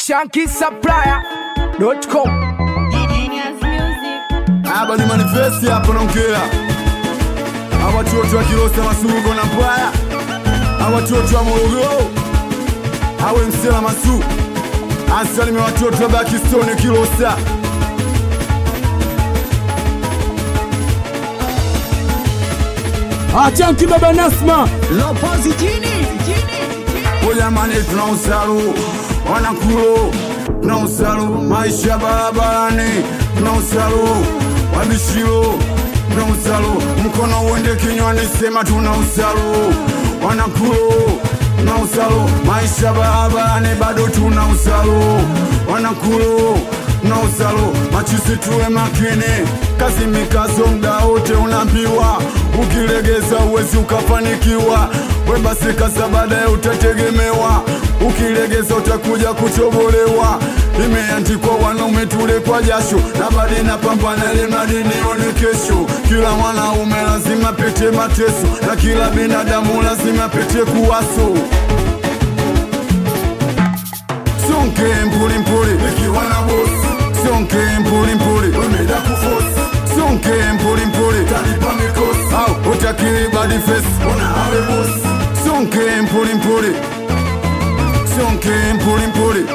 shankisupplier.com Genius Music. Hapa ni manifesti hapo naongea. Hawa watoto wa Kilosa Masugo na Mbaya. Hawa watoto wa Morogoro. Hawe Msela Masu. Asalime watoto wa Bakistoni Kilosa. Achanki baba Nasma O jamani tuna usalu. Wanakulo. Tuna usalu. Maisha barabarani. Tuna usalu. Wabishiro. Tuna usalu. Mkono uende kinywani sema tuna usalu. Wanakulo. Tuna usalu. Maisha barabarani bado tuna usalu. Wanakulo. Tuna usalu. Machisi tuwe makini. Kazi mikazo mda wote unaambiwa. Ukilegeza uwezi ukafanikiwa. We basi kaza baadaye utategemewa. Ukilegeza utakuja kuchobolewa. Imeandikwa wanaume tule kwa jasho, na badi na pambana ili mradi nione kesho. Kila mwanaume lazima pete mateso, na kila binadamu lazima pete kuwaso. Sonke mpuli mpuli ikiwa na bosi Sonke mpuli mpuli umeda kufosi Sonke mpuli mpuli talipa mikosi Au utakiri body face una awe bosi Sonke mpuli mpuli Sonke mpuli mpuli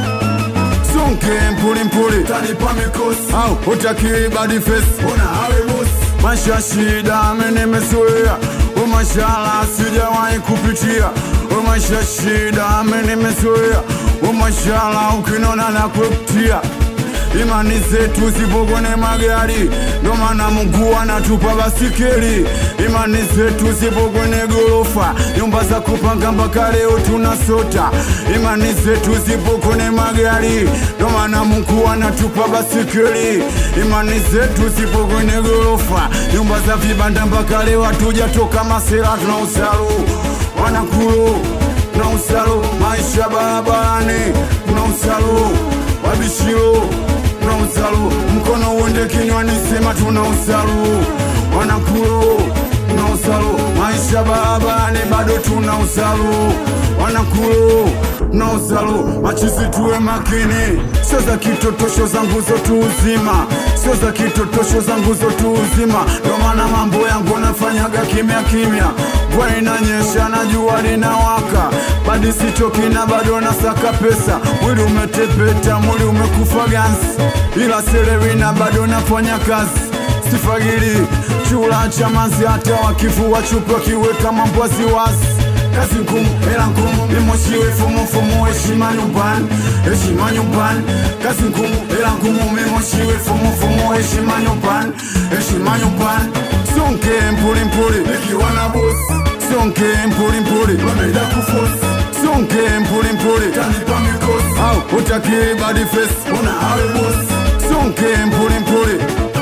Sonke mpuli mpuli talipa mikosi Au utakiri body face una awe bosi Maisha shida mimi nimezoea Umashala sijawahi kupitia Umaisha shida mimi nimezoea Umashala ukinona na kupitia Imani zetu zipo kwenye magari, ndo maana Mungu anatupa basikeli. Imani zetu zipo kwenye gorofa, nyumba za kupanga mpaka leo tunasota. Imani zetu zipo kwenye magari, ndo maana Mungu anatupa basikeli. Imani zetu zipo kwenye gorofa, nyumba za vibanda mpaka leo hatujatoka masera, tuna usalu wanakulo, tuna usalu maisha barabarani, tuna usalu wabishiro tuna usalu mkono uende kinywani sema tuna usalu wanakulo tuna usalu maisha barabarani bado tuna usalu wanakulo tuna usalu machisi tuwe makini sio za kitotosho zangu zotu uzima sio za kitotosho zangu zotu uzima ndo maana mambo yangu nafanyaga kimya kimya mvua inanyesha na jua linawaka badi sichoki na bado nasaka pesa mwili umetepeta mwili umekufa gansi ila selewi na bado nafanya kazi sifagili chula cha mazi hata wakifua chupa kiweka mambo wasiwasi kazi ngumu hela ngumu mimoshiwe fumufumu heshima nyumbani heshima nyumbani kazi ngumu hela ngumu mimoshiwe fumufumu heshima nyumbani heshima nyumbani sonke mpuli mpuli ikiwa na bosi sonke mpuli mpuli wameda kufosi sonke mpuli mpuli tanipa mikosi au utakiri body face una awe bosi sonke mpuli mpuli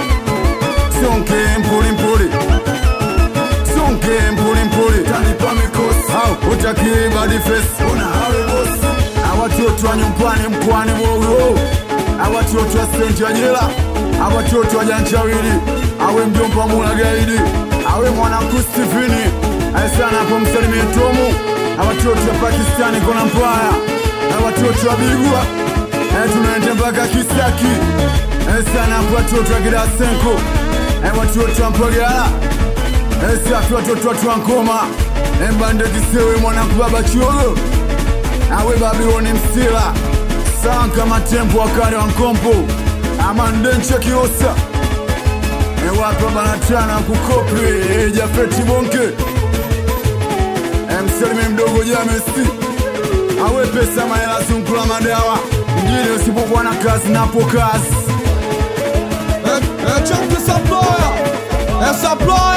sonke mpuli mpuli sonke mpuli mpuli tanipa mikosi au utakiri body face una awe bosi awatoto wa nyumbani mkoani Morogoro awatoto wa stendi ya jela awatoto wa janjawili awe mjomba mula gaidi awe mwanangu Steveni aesana hapo msalimie Tomu awatoto wa Pakistani kona mbaya awatoto wa Bigwa Eh, tunaenda mpaka Kisaki Eh, sana hapo watoto wa Kidasenko Eh, watoto wa Mpagala Eh, safi watoto watu wa Nkoma Eh, Mbande Kisewe mwanangu baba Chiogo awe Babiloni Msila Sanka Matembo wakale wa Nkombo Amandenche Kiosa E wapa banatana kukopi e Jafeti Bonke e Mselime mdogo Jamesi awe pesa mahela zungula madawa mjini usipokuwa na kazi napo kazi Achanki Supplier Supplier